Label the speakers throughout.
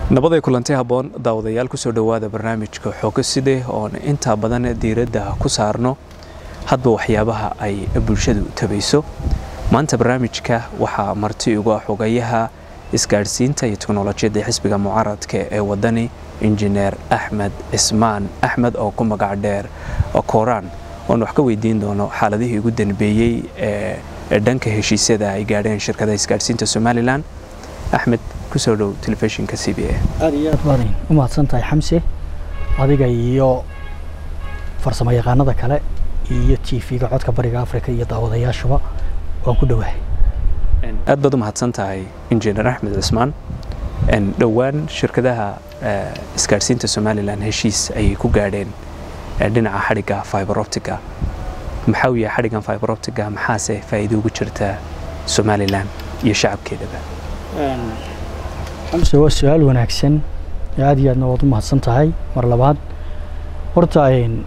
Speaker 1: nabaday kulanti habboon daawadayaal kusoo dhowaada barnaamijka xoogo side oon intaa badan diiradda ku saarno hadba waxyaabaha ay bulshadu tabayso maanta barnaamijka waxaa marti ugu ah xogayaha isgaadhsiinta iyo teknolojiyadda xisbiga mucaaradka ee wadani injineer axmed cismaan axmed oo ku magac dheer kooraan oon wax ka weydiin doono xaaladihii ugu danbeeyey ee dhanka heshiisyada ay gaadheen shirkadaha isgaadhsiinta somalilan axmed kusoo dhow telefishinka c b a
Speaker 2: aad iyo aad baad u mahadsan tahay xamse adiga iyo farsamo yaqaanada kale iyo t v-ga codka bariga africa iyo daawadayaashuba waan ku dhowahay
Speaker 1: aad baad u mahadsan tahay injineer axmed cismaan dhowaan shirkadaha isgaadhsiinta somalilan heshiis ayay ku gaadheen dhinaca xadhigga fiberoptiga maxaa uu yahay xadhiggan fiberoptiga maxaase faa'iido ugu jirta somalilan iyo shacabkeedaba
Speaker 2: xamse waa su-aal wanaagsan aad iyo aadna waad u mahadsan tahay mar labaad horta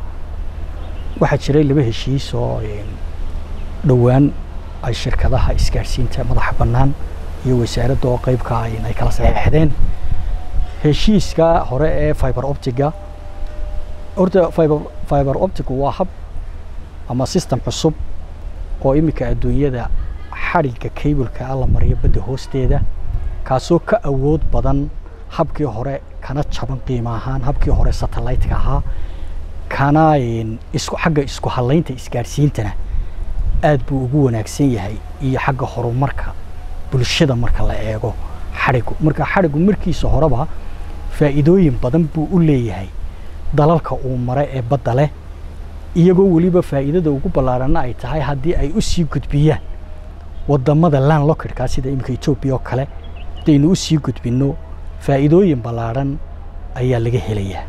Speaker 2: waxaa jiray laba heshiis oo dhowaan ay shirkadaha isgaadhsiinta madaxa bannaan iyo wasaaradda oo qeybka ay kala saxeexdeen heshiiska hore ee fiber optiga horta fiber fiber optigu waa hab ama system cusub oo iminka adduunyada xadhigga cableka la mariyo badda hoosteeda kaasoo ka awood badan habkii hore kana jaban qiimo ahaan habkii hore satellite-ka ahaa kana isku xagga isku halaynta isgaadhsiintana aad buu ugu wanaagsan yahay iyo xagga horumarka bulshada marka la eego xadhigu marka xadhigu markiisa horeba faa'iidooyin badan buu u leeyahay dalalka uu mara ee badda leh iyagoo weliba faa'iidada ugu ballaarana ay tahay haddii ay u sii gudbiyaan wadamada land lockidka sida iminka etoobiya oo kale haddaynu u sii gudbinno faa'iidooyin ballaarhan ayaa laga helayaa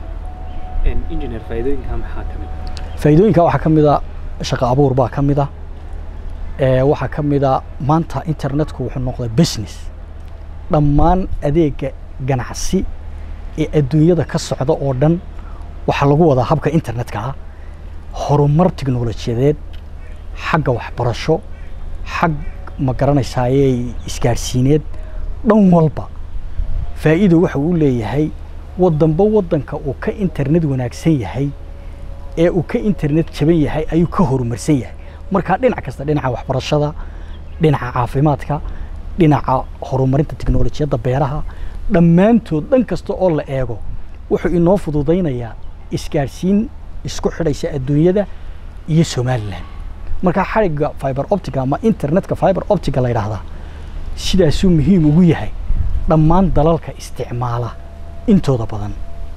Speaker 2: faa'iidooyinka waxaa ka mid a shaqo abuur baa ka mid a waxaa ka mid a maanta internetku wuxuu noqday business dhammaan adeega ganacsi ee adduunyada ka socda oo dhan waxaa lagu wadaa habka internetka ah horumar tiknolojiyadeed xagga waxbarasho xag ma garanaysaaye isgaadhsiineed dhan walba faa'iido waxa uu leeyahay wadanba wadanka uu ka internet wanaagsan yahay ee uu ka internet jaban yahay ayuu ka horumarsan yahay markaa dhinac kasta dhinaca waxbarashada dhinaca caafimaadka dhinaca horumarinta tiknolojiyadda beeraha dhammaantood dhan kasta oo la eego wuxuu inoo fududaynayaa isgaadhsiin isku xidhaysa adduunyada iyo somalilan markaa xadhigga fiber optica ama internetka fiber optica la yidhaahdaa sidaasuu muhiim ugu yahay dhammaan dalalka isticmaala intooda badan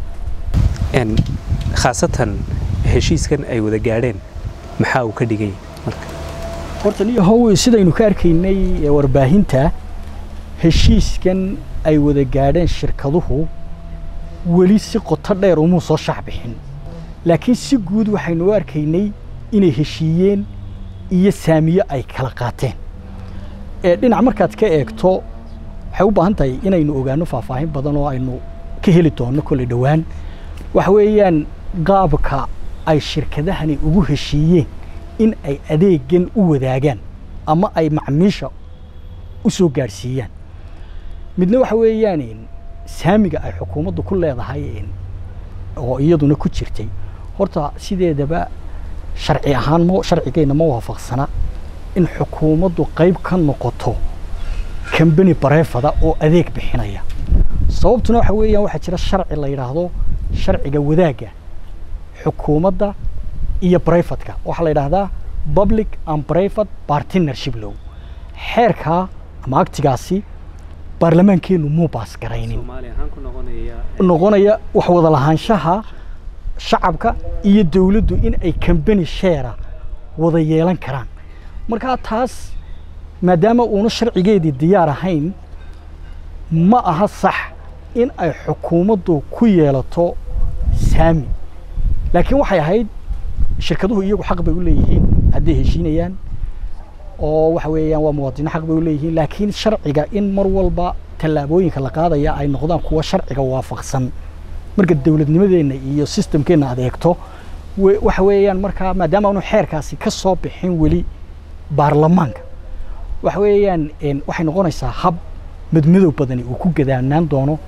Speaker 1: khaasatan heshiiskan ay wada gaadheen maxaa uu ka dhigay
Speaker 2: horta niyahow sidaynu ka arkaynay warbaahinta heshiiskan ay wada gaadheen shirkaduhu weli si qoto dheer umuu soo shacbixin laakiin si guud waxaynu u arkaynay inay heshiiyeen iyo saamiyo ay kala qaateen dhinac markaad ka eegto waxay u baahan tahay inaynu ogaano faahfaahin badan oo aynu ka heli doonno kolley dhowaan waxa weeyaan qaabka ay shirkadahani ugu heshiiyeen in ay adeegan u wadaagaan ama ay macmiisha u soo gaadhsiiyaan midna waxa weeyaan saamiga ay xukuumaddu ku leedahay oo iyaduna ku jirtay horta sideedaba sharci ahaan m sharcigeenna ma waafaqsana in xukuumaddu qayb ka noqoto kambani bareefada oo adeeg bixinaya sababtuna waxa weeyaan waxaa jira sharci la yidhaahdo sharciga wadaagga xukuumadda iyo brifadka waxaa la yidhaahdaa public and private partnership low xeerkaa ama agtigaasi baarlamaankeennu muu baas garaynin noqonaya wax wada lahaanshaha shacabka iyo dowladdu in ay kambani sheera wada yeelan karaan markaa taas maadaama uuna sharcigeedii diyaar ahayn ma aha sax in ay xukuumaddu ku yeelato saami laakiin waxay ahayd shirkaduhu iyagu xaq bay u leeyihiin hadday heshiinayaan oo waxa weeyaan waa muwaadino xaq bay u leeyihiin laakiin sharciga in mar walba tallaabooyinka la qaadaya ay noqdaan kuwa sharciga waafaqsan marka dowladnimadeenna iyo sistamkeenna aad eegto waxa weeyaan markaa maadaama aanu xeerkaasi ka soo bixin weli baarlamaanka waxa weeyaan waxay noqonaysaa hab madmadow badani uu ku gadaanaan doono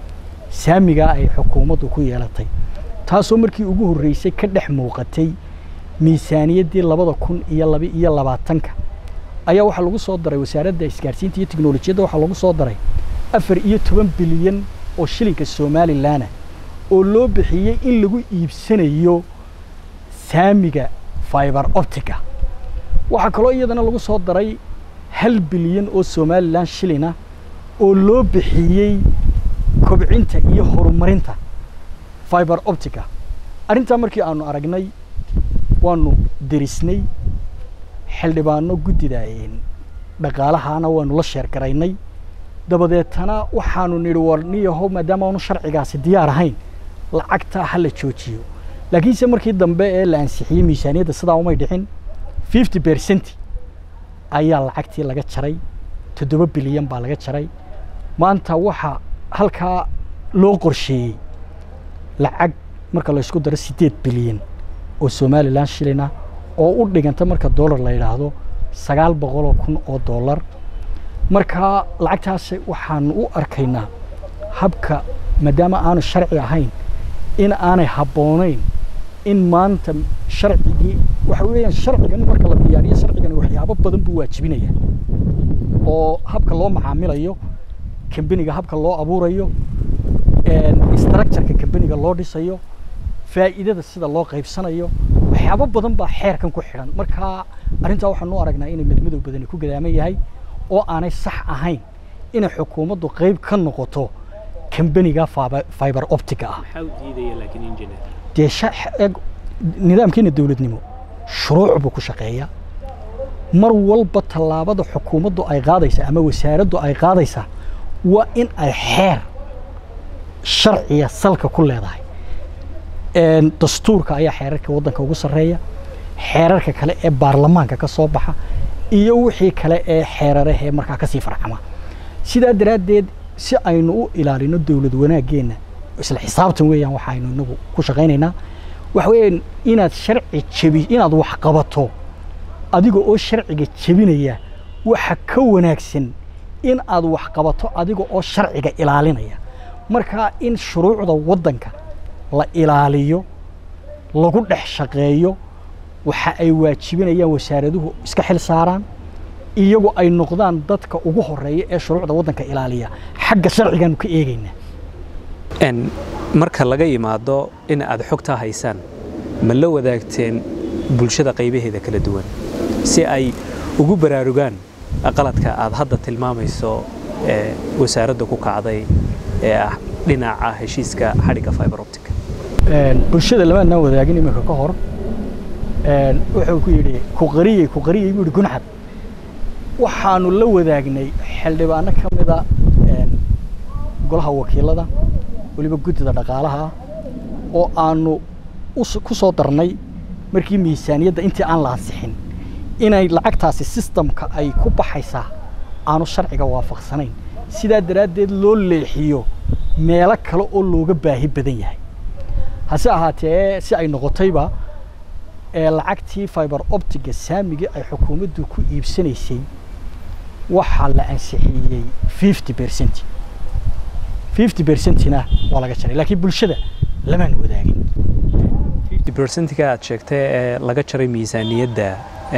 Speaker 2: saamigaa ay xukuumaddu ku yeelatay taasoo markii ugu horreysay ka dhex muuqatay miisaaniyaddii labada kun iyo laba iyo labaatanka ayaa waxaa lagu soo daray wasaaradda isgaarsiinta iyo tiknolojiyadda waxaa lagu soo daray afar iyo toban bilyan oo shilinka somalilanna oo loo bixiyey in lagu iibsanayo saamiga fiber optica waxaa kaloo iyadana lagu soo daray hal bilyan oo somalilan shilina oo loo bixiyey kobcinta iyo horumarinta fiber optica arrintaa markii aanu aragnay waanu derisnay xildhibaano guddida dhaqaalahana waanu la sheergaraynay dabadeetana waxaanu nidhi war niyahow maadaama aanu sharcigaasi diyaar ahayn lacagtaa ha la joojiyo laakiinse markii dambe ee la ansixiyey miisaaniyadda sidaa umay dhicin fifty percent ayaa lacagtii laga jaray toddoba bilyan baa laga jaray maanta waxaa halkaa loo qorsheeyey lacag marka la ysku daro siddeed bilyan oo somalilan shilina oo u dhiganta marka dollar la yidhaahdo sagaal boqoloo kun oo dollar marka lacagtaas waxaanu u arkaynaa habka maadaama aanu sharci ahayn in aanay habboonayn in maanta sharcigii waxa weeyaan sharcigan marka la diyaariyo sharcigani waxyaabo badan buu waajibinaya oo habka loo macaamilayo kambeniga habka loo abuurayo structureka kambeniga loo dhisayo faa'iidada sida loo qaybsanayo waxyaabo badan baa xeerkan ku xidhan marka arrintaa waxaanu u aragnaa inay madmadow badani ku gadaaman yahay oo aanay sax ahayn inay xukuumaddu qayb ka noqoto kambeniga fiber optica ah dee nidaamkeena dowladnimo shuruuc buu ku shaqeeyaa mar walba tallaabada xukuumaddu ay qaadaysa ama wasaaraddu ay qaadaysaa waa in ay xeer sharciya salka ku leedahay dastuurka ayaa xeerarka waddanka ugu sarreeya xeerarka kale ee baarlamaanka ka soo baxa iyo wixii kale ee xeerarahee markaa kasii farcama sidaa daraaddeed si aynu u ilaalino dowlad wanaaggeenna isla xisaabtan weeyaan waxaynu inagu ku shaqaynaynaa waxa weeyaan inaad sharci jebi inaad wax qabato adiga oo sharciga jebinaya waxa ka wanaagsan in aad wax qabato adiga oo sharciga ilaalinaya marka in shuruucda waddanka la ilaaliyo lagu dhex shaqeeyo waxa ay waajibinayaan wasaaraduhu iska xil saaraan iyagu ay noqdaan dadka ugu horeeya ee shuruucda waddanka ilaaliya xagga sharcigaanu ka eegaynaa
Speaker 1: marka laga yimaado in aad xogtaa haysaan ma la wadaagteen bulshada qaybaheeda kala duwan si ay ugu baraarugaan qaladka aad hadda tilmaamayso ee wasaaradda ku kacday ee ah dhinaca heshiiska xadhigga fiber optic
Speaker 2: bulshada lamaadnaan wadaagin iminka ka hor wuxuu ku yidhi ku qariyey ku qariyey buu yidhi gunxad waxaanu la wadaagnay xildhibaano ka mida golaha wakiilada weliba guddida dhaqaalaha oo aanu ku soo darnay markii miisaaniyadda intii aan la ansixin inay lacagtaasi sistamka ay ku baxaysaa aanu sharciga waafaqsanayn sidaa daraaddeed loo leexiyo meelo kale oo looga baahi badan yahay hase ahaatee si ay noqotayba ee lacagtii fiber optiga saamigii ay xukuumaddu ku iibsanaysay waxaa la ansixiyey fifty percent fifty percentina waa laga jaray laakiin bulshada lamaan wadaagin
Speaker 1: percentiga aad sheegtay ee laga jaray miisaaniyadda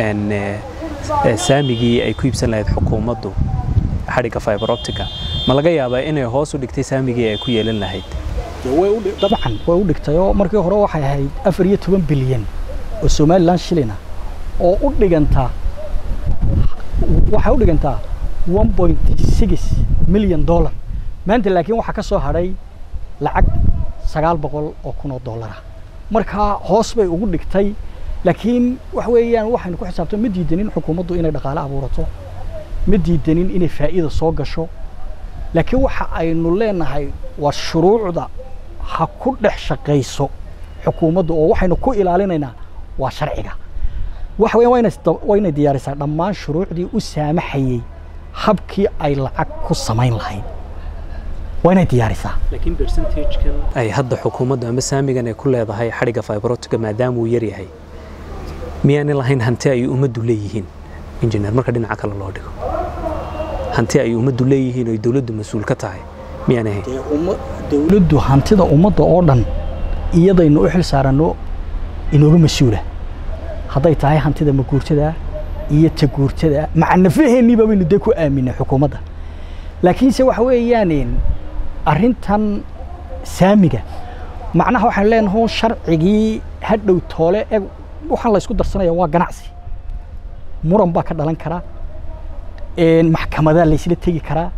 Speaker 1: saamigii ay ku iibsan lahayd xukuumaddu xadhigga fiber optica ma laga yaabaa inay hoos u dhigtay saamigii ay ku yeelan lahayd
Speaker 2: dabcan way u dhigtay oo markii hore waxay ahayd afar iyo toban bilyan oo somalilan shilina oo u dhigantaa waxay u dhigantaa one point six million dollar maanta laakiin waxaa ka soo hadhay lacag sagaal boqol oo kun oo dollar ah markaa hoos bay ugu dhigtay laakiin waxa weeyaan waxaynu ku xisaabto ma diidanin xukuumaddu inay dhaqaale abuurato ma diidanin inay faa'iida soo gasho laakiin waxa aynu leenahay waa shuruucda ha ku dhex shaqayso xukuumaddu oo waxaynu ku ilaalinaynaa waa sharciga waxa weeyaan waa inay diyaarisaa dhammaan shuruucdii u saamaxayey habkii ay lacag ku samayn lahayd waa inay diyaarisaa
Speaker 1: laakiin percentagekan ay hadda xukuumaddu ama saamigan ay ku leedahay xadhigga fiberotiga maadaama uu yar yahay miyaanay lahayn hanti ay ummaddu leeyihiin injineer marka dhinaca kale loo dhigo hanti ay ummaddu leeyihiin oo dowladdu mas-uul ka tahay miyaanay ahayn
Speaker 2: dowladdu hantida ummadda oo dhan iyadaynu u xil saaranno inooga mas-uula hadday tahay hantida maguurtada iyo taguurtada macanafaheennii baynu dee ku aaminay xukuumadda laakiinse waxa weeyaan arrintan saamiga macnaha waxaan leenahay sharcigii hadhow toole eg waxaan la isku darsanaya waa ganacsi muran baa ka dhalan karaa maxkamadaa laysla tegi karaa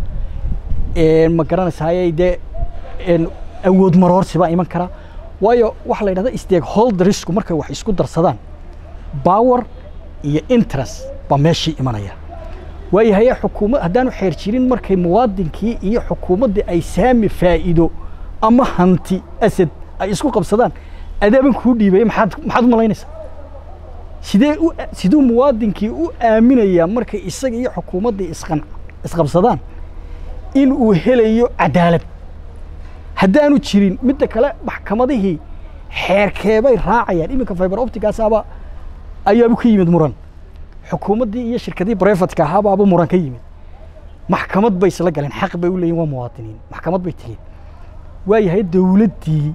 Speaker 2: ma garanaysaayey dee awood maroorsi baa iman karaa waayo waxaa la yidhahda stakeholdersku markay wax isku darsadaan power iyo interest baa meeshii imanaya waayo haye xukuumad haddaanu xeer jirin markay muwaadinkii iyo xukuumaddii ay saami faa'iido ama hanti asad ay isku qabsadaan adaaban kuu dhiibaya maxaad maxaad u malaynaysaa sidee u siduu muwaadinkii u aaminayaa markay isaga iyo xukuumaddii isqan isqabsadaan in uu helayo cadaalad haddaanu jirin midda kale maxkamadihii xeerkeebay raacayaan iminka fiber optigaasaba ayaabu ka yimid muran xukuumaddii iyo shirkadii brefatka ahaabaaba muran ka yimid maxkamad bay isla galeen xaq bay u leeyihin waa muwaadiniin maxkamad bay tegeen waayahay dowladdii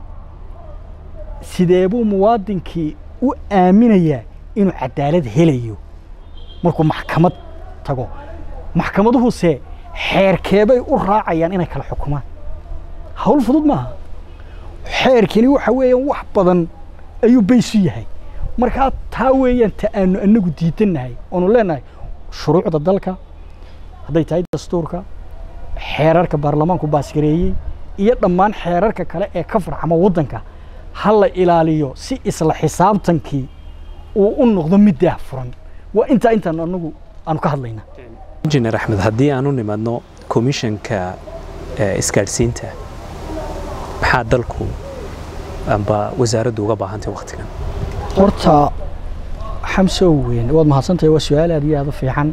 Speaker 2: sidee buu muwaadinkii u aaminayaa inuu cadaalad helayo markuu maxkamad tago maxkamaduhuse xeerkeebay u raacayaan inay kala xukumaan hawl fudud maaha xeerkani waxa weeyaan wax badan ayuu baysu yahay markaa taa weeyaan ta aanu anagu diidannahay oonu leenahay shuruucda dalka hadday tahay dastuurka xeerarka baarlamaanku baasgareeyey iyo dhammaan xeerarka kale ee ka farcama waddanka ha la ilaaliyo si isla xisaabtankii uu u noqdo mid daah furan waa intaa intaan anagu aanu ka hadlaynaa
Speaker 1: injineer axmed haddii aan u nimaadno komishanka isgaadhsiinta maxaa dalku amba wasaaraddu uga baahantay wakhtigan
Speaker 2: horta xamsow weyn waad mahadsantahay waa su-aal aad iyo aad u fiican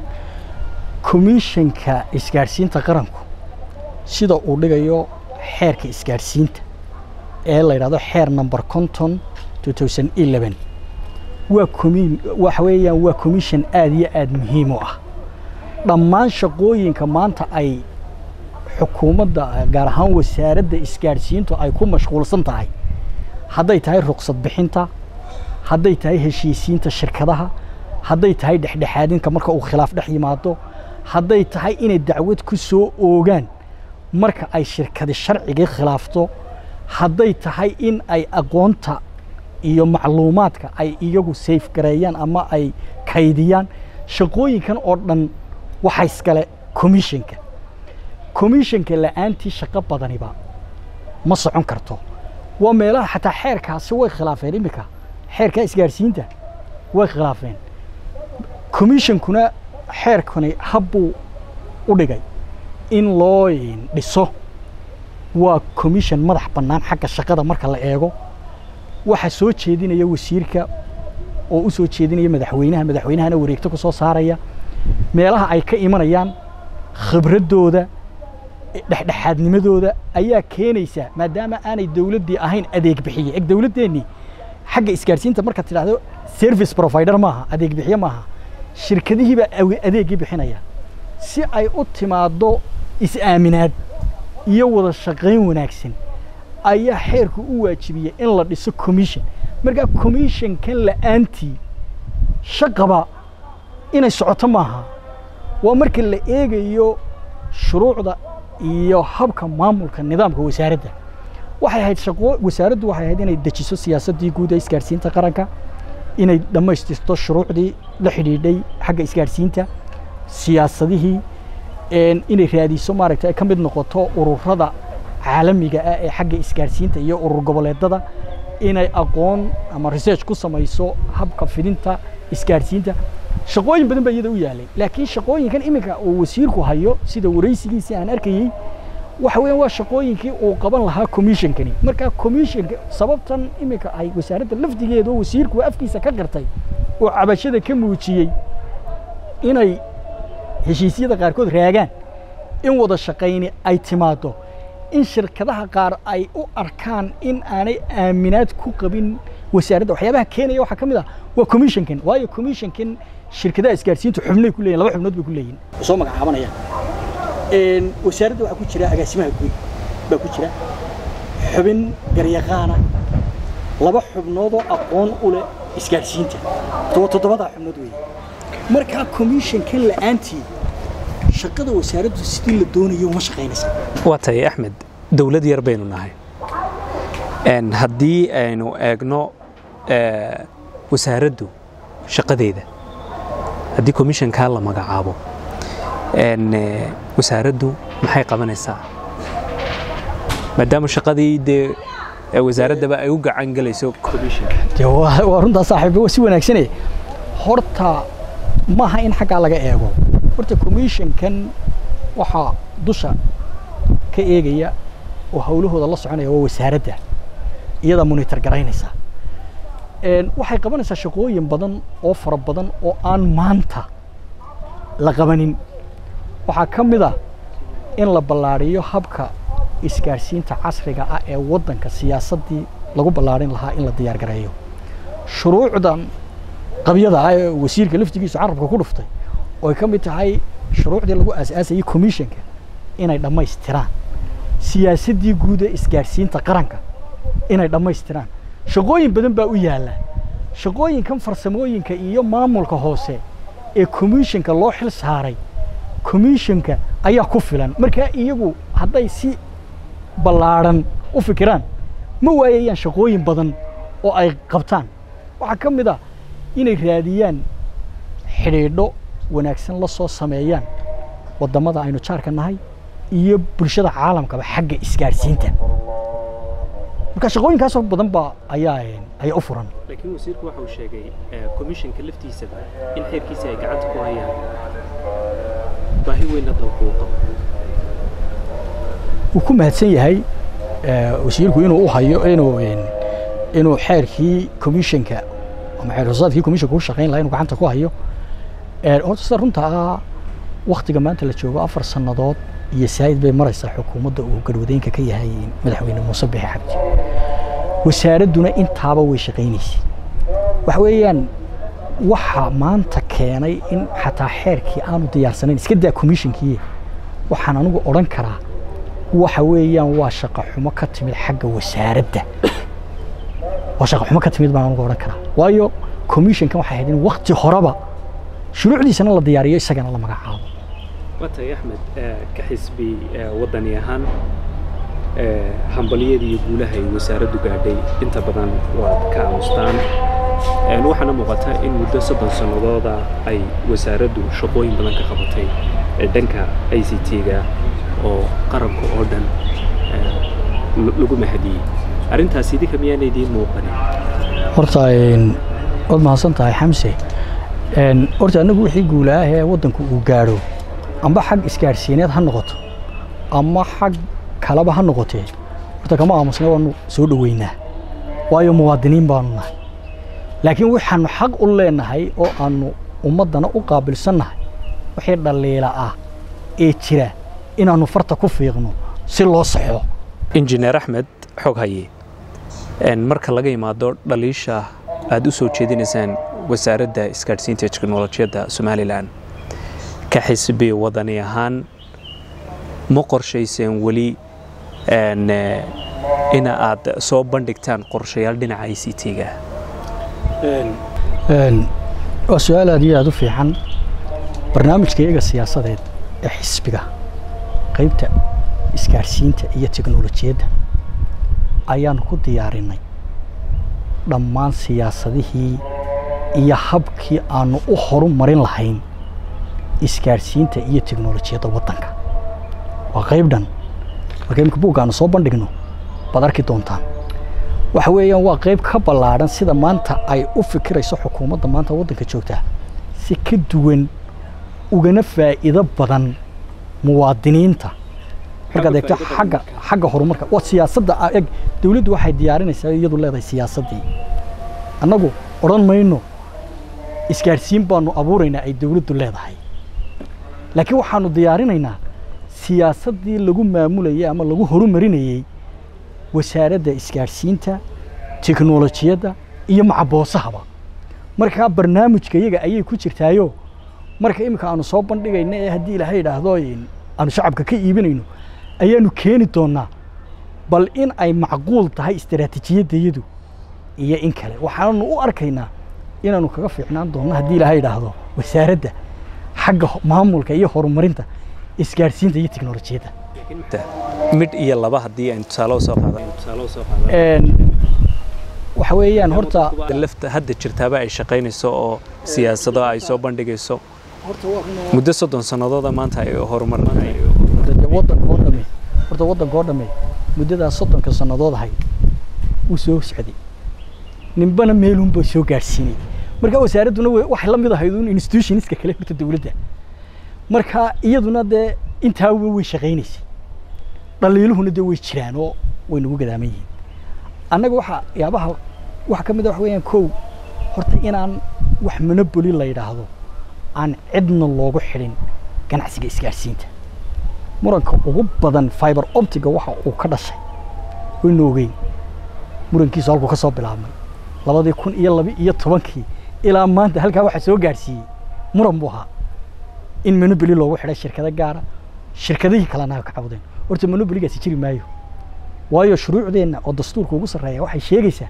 Speaker 2: komishanka isgaadhsiinta qaranku sida uu dhigayo xeerka isgaadhsiinta ee la yidhahdo xeer number conton waa comin waxa weeyaan waa commission aad iyo aad muhiim u ah dhammaan shaqooyinka maanta ay xukuumadda gaar ahaan wasaaradda isgaadhsiintu ay ku mashquulsan tahay hadday tahay ruqsad bixinta hadday tahay heshiisiinta shirkadaha hadday tahay dhexdhexaadinka marka uu khilaaf dhex yimaado hadday tahay inay dacwad ku soo oogaan marka ay shirkadi sharcigii khilaafto hadday tahay in ay aqoonta iyo macluumaadka ay iyagu sayf gareeyaan ama ay kaydiyaan shaqooyinkan oo dhan waxa iskale commissionka commissionka la'aantii shaqo badaniba ma socon karto waa meelaha xataa xeerkaasi way khilaafeen iminka xeerkaa isgaadhsiinta way khilaafeen commissionkuna xeerkani habbuu u dhigay in loo dhiso waa commission madax bannaan xagga shaqada marka la eego waxa soo jeedinaya wasiirka oo u soo jeedinaya madaxweynaha madaxweynahana wareegto ku soo saaraya meelaha ay ka imanayaan khibraddooda dhexdhexaadnimadooda ayaa keenaysa maadaama aanay dowladdii ahayn adeeg bixiye eg dowladdeennii xagga isgaadhsiinta marka tidhaahdo service provider maaha adeeg bixiye maaha shirkadihii baa adeeggii bixinaya si ay u timaaddo is-aaminaad iyo wada shaqayn wanaagsan ayaa xeerku u waajibiyey in la dhiso commission markaa commissionkan la'aantii shaqaba inay socoto maaha waa marka la eegayo shuruucda iyo habka maamulka nidaamka wasaaradda waxay ahayd shaqo wasaaraddu waxay ahayd inay dejiso siyaasaddii guud ee isgaadhsiinta qaranka inay dhammaystirto shuruucdii la xidhiidhay xagga isgaadhsiinta siyaasadihii inay raadiso maaragta ay ka mid noqoto ururada caalamiga ah ee xagga isgaadhsiinta iyo urur goboleedada inay aqoon ama research ku samayso habka fidinta isgaadhsiinta shaqooyin badan baa iyada u yaalay laakiin shaqooyinkan iminka uu wasiirku hayo sida waraysigiisii aan arkayey waxa weeyaan waa shaqooyinkii uu qaban lahaa commissionkani markaa commissionka sababtan iminka ay wasaaradda lafdigeeda oo wasiirku afkiisa ka qirtay oo cabashada ka muujiyey inay heshiisyada qaarkood raagaan in wada shaqayni ay timaado in shirkadaha qaar ay u arkaan in aanay aaminaad ku qabin wasaaradda waxyaabaha keenaya waxaa ka mid ah waa commissionkan waayo commissionkan shirkadaha isgaadhsiintu xubnay ku leeyihin laba xubnood bay ku leeyihin soo magacaabanayaan wasaaradda waxaa ku jira agaasimaha guud baa ku jira xubin garyaqaana laba xubnoodoo aqoon u leh isgaadhsiinta waa toddobadaa xubnood weeye markaa commissionkan la'aantii shaqada wasaaraddu sidii la doonayo uma shaqaynaysa
Speaker 1: waa tahay axmed dowlad yar baynu nahay haddii aynu eegno wasaaraddu shaqadeeda haddii commissionkaa la magacaabo wasaaraddu maxay qabanaysaa maadaama shaqadii dee wasaaraddaba ay u gacan gelayso commissionka
Speaker 2: dee waa waa runtaa saaxiib waa si wanaagsane horta maaha in xaggaa laga eego horta commissionkan waxaa dusha ka eegaya oo hawlahooda la soconaya waa wasaaradda iyada monitor garaynaysa waxay qabanaysaa shaqooyin badan oo fara badan oo aan maanta la qabanin waxaa ka mid a in la ballaadhiyo habka isgaadhsiinta casriga ah ee waddanka siyaasaddii lagu ballaadhin lahaa in la diyaar gareeyo shuruucdan qabyada ah ee wasiirka laftigiisu carabka ku dhuftay oo ay ka mid tahay shuruucdii lagu aasaasayay commissionka inay dhammaystiraan siyaasaddii guud ee isgaadhsiinta qaranka inay dhammaystiraan shaqooyin badan baa u yaalla shaqooyinkan farsamooyinka iyo maamulka hoose ee commissionka loo xil saaray commissionka ayaa ku filan markaa iyagu hadday si ballaadhan u fikiraan ma waayayaan shaqooyin badan oo ay qabtaan waxaa ka mid ah inay raadiyaan xidhiidho wanaagsan la soo sameeyaan waddamada aynu jaarka nahay iyo bulshada caalamkaba xagga isgaadhsiinta marka shaqooyinkaasoo badan baa ayaa ayaa u furan
Speaker 1: laakiin wasiirku waxa uu sheegay commissionka laftiisaba in xeerkiisa ay gacanta ku hayaan baahi weynna dalku uu qabo
Speaker 2: wuu ku mahadsan yahay wasiirku inuu u hayo inuu inuu xeerkii commissionka ama xeer hoosaadkii commissionka u shaqayn lahaa inuu gacanta ku hayo horta sida runta ah waktiga maanta la joogo afar sannadood iyo saa'id bay maraysaa xukuumadda uu garwadeenka ka yahay madaxweyne muuse bixi xabdi wasaaradduna intaaba way shaqaynaysay waxa weeyaan waxa maanta keenay in xataa xeerkii aanu diyaarsanayn iska daa commissionkii waxaan anigu odhan karaa waxa weeyaan waa shaqo xumo ka timid xagga wasaaradda waa shaqo xumo ka timid baan anigu odhan karaa waayo commissionkan waxay ahayd in wakti horeba shuruucdiisana la diyaariyo isagana la magacaabo
Speaker 1: watay axmed ka xisbi waddani ahaan hambalyada iyo guulaha ay wasaaraddu gaadhay inta badan waad ka aamustaan waxaana muuqata in muddo soddon sannadooda ay wasaaraddu shaqooyin badan ka qabatay dhanka i c t-ga oo qaranka oo dhan lagu mahadiyey arrintaas idinka miyaana idiin muuqanin
Speaker 2: horta waad mahadsan tahay xamse horta annagu wixii guulaah ee waddanku uu gaadho amba xag isgaadhsiineed ha noqoto ama xag kaleba ha noqotee horta kama aamusnay waanu soo dhoweynaa waayo muwaadiniin baanu nahay laakiin waxaanu xaq u leenahay oo aanu ummaddana u qaabilsannahay wixii dhaliila ah ee jira inaannu farta ku fiiqno si loo saxo
Speaker 1: injineer axmed xog haye marka laga yimaado dhaliisha aad u soo jeedinaysaan wasaaradda isgaadhsiinta teknolojiyadda somalilan ka xisbi wadani ahaan ma qorshayseen weli ina aad soo bandhigtaan qorshayaal dhinaca i c t-ga
Speaker 2: waa su-aal aad iyo aad u fiican barnaamijka iyaga siyaasadeed ee xisbiga qaybta isgaadhsiinta iyo teknolojiyadda ayaanu ku diyaarinay dhammaan siyaasadihii iyo habkii aanu u horumarin lahayn isgaadhsiinta iyo teknolojiyadda waddanka waa qayb dhan marka imika buugga aanu soo bandhigno baad arki doontaan waxa weeyaan waa qayb ka ballaadhan sida maanta ay u fikirayso xukuumadda maanta waddanka joogtaa si ka duwan ugana faa'iido badan muwaadiniinta markaad eegto xagga xagga horumarka waa siyaasadda eg dawladdu waxay diyaarinaysaa iyadu leedahay siyaasaddii annagu odhan mayno isgaadhsiin baanu abuuraynaa ay dawladdu leedahay laakiin waxaanu diyaarinaynaa siyaasaddii lagu maamulayay ama lagu horumarinayey wasaaradda isgaadhsiinta teknolojiyadda iyo macaboosahaba markaa barnaamijka iyaga ayay ku jirtaayo marka iminka aanu soo bandhigayno ee haddii ilaahay idhaahdo aanu shacabka ka iibinayno ayaanu keeni doonaa bal in ay macquul tahay istaraatiijiyadayadu iyo in kale waxaanu u arkaynaa inaanu kaga fiicnaan doonno haddii ilaahay idhaahdo wasaaradda xagga maamulka iyo horumarinta isgaadhsiinta iyo tiknolojiyadda
Speaker 1: midh iyo laba haddii aynu tusaale usoo qaadano
Speaker 2: waxa weeyaan horta
Speaker 1: lafta hadda jirtaaba ay shaqaynayso oo siyaasado ay soo bandhigayso muddo soddon sannadooda maanta ay horumar
Speaker 2: waddanka oo dhamme horta waddanka oo dhamme muddadaas soddonka sannadood ahay wuu soo socday ninbana meelunba soo gaadhsiinay marka wasaaradduna waxay la mid ahayd un institutionska kale horta dowladda marka iyaduna dee intaaba way shaqaynaysay dhaliiluhuna dee way jiraan oo way nagu gadaaman yihiin annaga waxa yaabaha waxa ka mid a waxa weeyaan kow horta inaan wax monoboli la yidhaahdo aan cidna loogu xidhin ganacsiga isgaadhsiinta muranka ugu badan fiber optiga waxa uu ka dhashay waynu ogeyn murankiisu halkuu ka soo bilaabmay labadii kun iyo laba iyo tobankii ilaa maanta halkaa waxaa soo gaadhsiiyey muran buu ahaa in monoboli loogu xidhay shirkado gaara shirkadihii kalena ka cabudeen horta monoboligaasi jiri maayo waayo shuruucdeenna oo dastuurka ugu sarreeya waxay sheegaysaa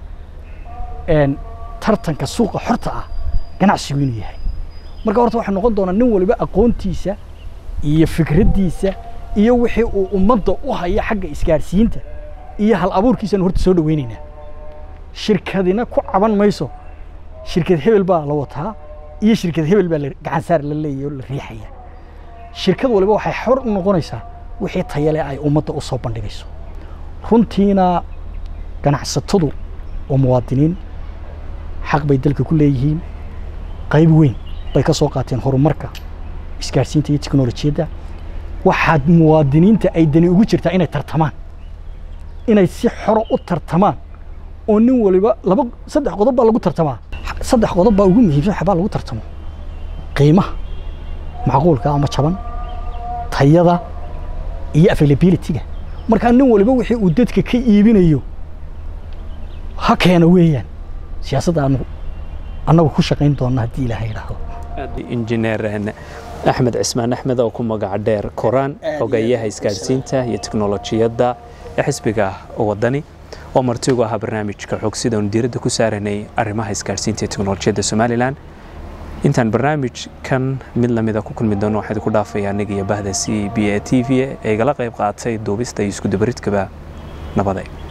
Speaker 2: tartanka suuqa xorta ah ganacsigu inuu yahay marka horta waxaa noqon doonaa nin waliba aqoontiisa iyo fikraddiisa iyo wixii uu ummadda u haya xagga isgaadhsiinta iyo hal abuurkiisanu horta soo dhaweynaynaa shirkadina ku caban mayso shirkad hebel baa la wataa iyo shirkad hebel baa gacansaar la leeyahy oo la riixaya shirkad waliba waxay xor u noqonaysaa wixii tayale ay ummadda u soo bandhigayso runtiina ganacsatadu oo muwaadiniin xaq bay dalka ku leeyihiin qayb weyn bay ka soo qaateen horumarka isgaadhsiinta iyo tiknolojiyadda waxaad muwaadiniinta ay dani ugu jirtaa inay tartamaan inay si xoro u tartamaan oo nin waliba laba saddex qodob baa lagu tartamaa saddex qodob baa ugu muhiimsan waxbaa lagu tartamo qiimaha macquulka ama jaban tayada iyo availability-ga markaa nin waliba wixii uu dadka ka iibinayo ha keena weeyaan siyaasadda aanu annagu ku shaqayn doonna haddii ilaahay idhaahdo
Speaker 1: injineer axmed cismaan axmed oo ku magaca dheer koraan xogeeyaha isgaadhsiinta iyo teknolojiyadda ee xisbiga wadani oo martigu ahaa barnaamijka xogsida oonu diiradda ku saaranay arrimaha isgaadhsiinta iyo teknolojiyadda somalilan intaan barnaamijkan mid lamida ku kulmi doono waxaa idinku dhaafaya aniga iyo bahda c b a t v ee igala qayb qaatay duubista iyo iskudabaridkaba nabaday